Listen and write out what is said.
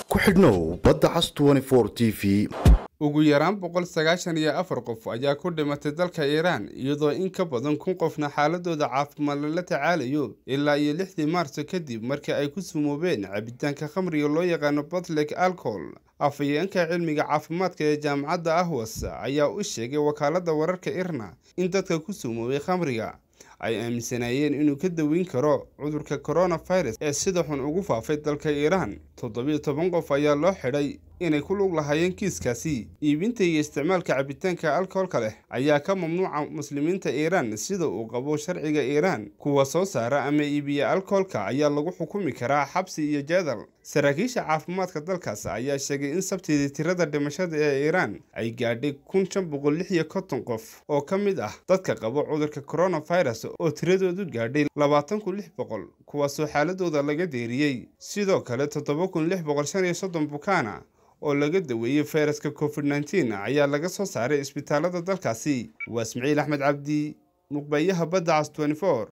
ku xidhnow badda cas t v ugu yaraan boqol sagaashan iyo afar qof ayaa ku dhimatay dalka iiraan iyadoo in ka badan kun qofna xaaladooda caafimaad lala tacaalayo ilaa iyo lixdii maarso kadib markii ay ku sumoobeen cabitaanka khamriga loo yaqaano botlek alcohol afhayeenka cilmiga caafimaadka ee jaamacadda ahwas ayaa u sheegay wakaaladda wararka irna in dadka ku sumoobay khamriga ay aaminsanaayeen inuu ka daweyn karo cudurka coronavirus ee sida xun ugu faafay dalka iiraan toddobiyo toban qof ayaa loo xidhay inay ku lug lahaayeen kiiskaasi iibinta iyo isticmaalka cabitaanka alkoholka leh ayaa ka mamnuuca muslimiinta iiraan sida uu qabo sharciga iiraan kuwa soo saara ama iibiya alkoholka ayaa lagu xukumi karaa xabsi iyo jeedal saraakiisha caafimaadka dalkaas ayaa sheegay in sabtidii tirada dhimashada ee iiraan ay gaadhay kun shan boqol lix iyo konton qof oo ka mid ah dadka qabo cudurka coronavirus oo tiradoodu gaadhay labaatan kun lix boqol kuwaasoo xaaladooda laga deeriyey sidoo kale toddoba kun lix boqol shan iyo soddon bukaana oo laga daweeyey fayraska covid nneteen ayaa laga soo saaray isbitaalada dalkaasi waa ismaciil axmed cabdi muqbayaha badda cas twenty four